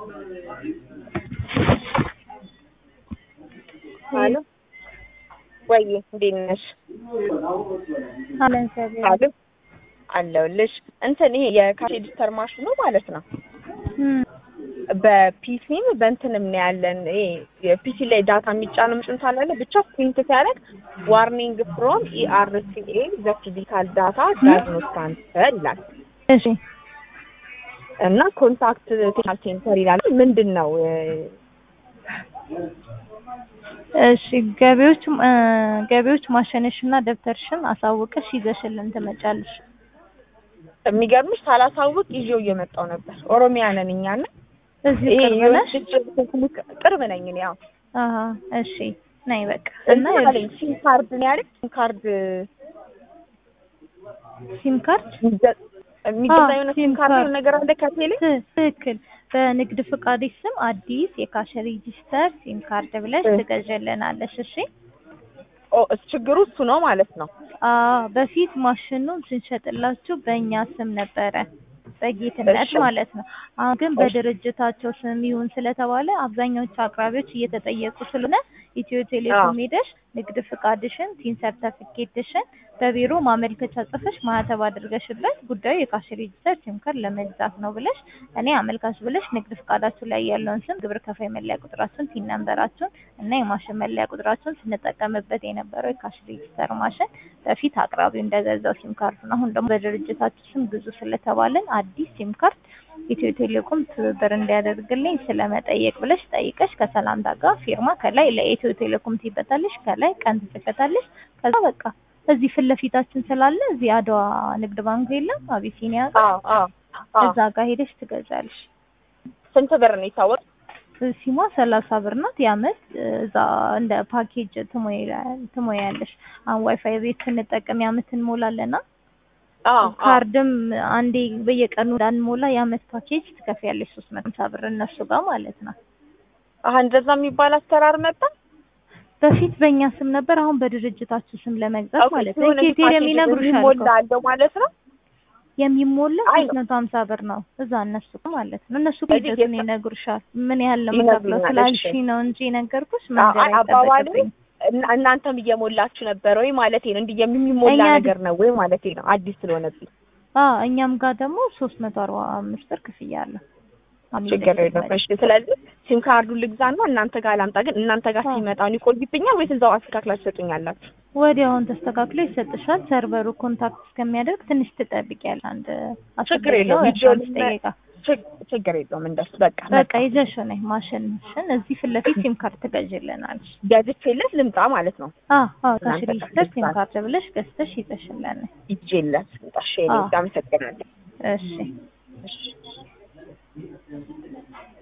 አሎ ወይ እንዴት ነሽ? አለን እግዚአብሔር አሎ አለሁልሽ። እንትን ይሄ የካሽ ሬጂስተር ማሽኑ ማለት ነው እም፣ በፒሲም በእንትንም ነው ያለን። ይሄ የፒሲ ላይ ዳታ የሚጫነው ምጭን ሳላለ ብቻ ፕሪንት ሲያደርግ ዋርኒንግ ፍሮም ኢአርሲኤ ዘ ፊዚካል ዳታ ዳዝ ኖት ትራንስፈር ይላል እሺ እና ኮንታክት ቴክኒካል ሴንተር ይላል። ምንድን ነው እሺ ገቢዎች እ ገቢዎች ማሸነሽና ደብተርሽን አሳውቀሽ ይዘሽልን ትመጫለሽ። የሚገርምሽ ሳላሳውቅ ይዤው እየመጣው ነበር። ኦሮሚያ ነን እኛ እና እዚህ ይሄ ቅርብ ነሽ? የወንጭ ቅርብ ነኝ እኔ ያው አሀ እሺ ነይ በቃ እና እና ያለኝ ሲም ካርድ ነው ያለኝ ሲም ካርድ ሲም ካርድ የሚገ- የሚገዛ አዎ፣ የሆነ ሲም ሲም ካርድ ካርድ። ነገር አለ ከቴሌ ት- ትክክል በንግድ ፍቃድሽ ስም አዲስ የካሽ ሬጂስተር ሲም ካርድ ብለሽ እ። ትገዥልናለሽ። እሺ ኦ እስ ችግሩ እሱ ነው ማለት ነው። አዎ በፊት ማሽኑን ስንሸጥላችሁ በእኛ ስም ነበረ በጌትነት እሺ። ማለት ነው። አሁን ግን እሺ። በድርጅታቸው ስም ይሁን ስለተባለ አብዛኛዎቹ አቅራቢዎች እየተጠየቁ ስለሆነ ኢትዮ ቴሌኮም ሄደሽ ንግድ ፍቃድሽን፣ ቲን ሰርተፊኬትሽን በቢሮ ማመልከቻ ጽፈሽ ማህተብ አድርገሽበት ጉዳዩ የካሽ ሬጂስተር ሲም ካርድ ለመግዛት ነው ብለሽ እኔ አመልካች ብለሽ ንግድ ፍቃዳችሁ ላይ ያለውን ስም፣ ግብር ከፋይ መለያ ቁጥራችሁን፣ ቲን ነምበራችሁን እና የማሽን መለያ ቁጥራችሁን ስንጠቀምበት የነበረው የካሽ ሬጂስተር ማሽን በፊት አቅራቢው እንደገዛው ሲም ካርድ ነው። አሁን ደግሞ በድርጅታችሁ ስም ግዙ ስለተባልን አዲስ ሲም ካርድ ኢትዮ ቴሌኮም ትብብር እንዲያደርግልኝ ስለመጠየቅ ብለሽ ጠይቀሽ ከሰላምታ ጋር ፊርማ ከላይ ለኢትዮ ቴሌኮም ትይበታለሽ፣ ከላይ ቀን ትጽፈታለሽ። ከዛ በቃ እዚህ ፊት ለፊታችን ስላለ እዚህ አድዋ ንግድ ባንክ የለም አቢሲኒያ ጋር አዎ አዎ አዎ። እዛ ጋር ሄደሽ ትገዛለሽ። ስንት ብር ነው የታወቅ? ሲሟ ሰላሳ ብር ናት። የአመት እዛ እንደ ፓኬጅ ትሞያ- ትሞያለሽ። አሁን ዋይፋይ ቤት ስንጠቀም የአመት እንሞላለና አዎ አዎ። ካርድም አንዴ በየቀኑ እንዳንሞላ የአመት ፓኬጅ ትከፍያለሽ ሶስት መቶ ሃምሳ ብር እነሱ ጋር ማለት ነው። አሀ እንደዛ የሚባል አሰራር መጣ። በፊት በእኛ ስም ነበር፣ አሁን በድርጅታችሁ ስም ለመግዛት ኦኬ፣ ማለት ነው። የሆነ ኬቴር ፓኬጅ የሚነግሩሻል የሚሞላ እኮ አለው ማለት ነው። የሚሞላ አይ ሶስት መቶ ሀምሳ ብር ነው እዛ እነሱ ጋር ማለት ነው። እነሱ ስለዚህ ሂደቱን የት- ይነግሩሻል ምን ያህል ለመከፍለው ይነግሩኛል፣ ስላልሽ እሺ። ነው እንጂ ነገርኩሽ አዎ፣ መንገድ አባባሉ አይጠበቅብኝ እና- እናንተም እየሞላችሁ ነበር ወይ ማለት ነው? እንዲህ የሚሞላ እኛ ነገር ነው ወይ ማለት ነው? አዲስ ስለሆነብኝ አዎ እኛም ጋር ደግሞ ሶስት መቶ አርባ አምስት ብር ክፍያ አለ። ችግር የለም። እሺ፣ ስለዚህ ሲም ካርዱን ልግዛና እናንተ ጋር ላምጣ። ግን እናንተ ጋር አዎ። ሲመጣ ይቆይብኛል ወይስ እዛው አስተካክላችሁ ትሰጡኛላችሁ? ወዲያውን ተስተካክሎ ይሰጥሻል። ሰርቨሩ ኮንታክት እስከሚያደርግ ትንሽ ትጠብቂያለሽ። አንድ አስር ችግር ደቂቃ የለውም። ወይ አስራ አምስት ቪዲዮ ደቂቃ ችግ- ችግር የለውም። እንደሱ በቃ በቃ ይዘሽ ነይ ማሽንሽን እዚህ ፊት ለፊት ሲም ካርድ ትገዥልናለሽ። ገዝቼለት ልምጣ ማለት ነው። አዎ አዎ ካሽ እናንተ ሬጂስተር ሲም ጋር ካርድ ብለሽ ገዝተሽ ይዘሽልን ነይ። ይዤለት ልምጣ። እሺ፣ እኔ አዎ። አመሰግናለሁ። እሺ እሺ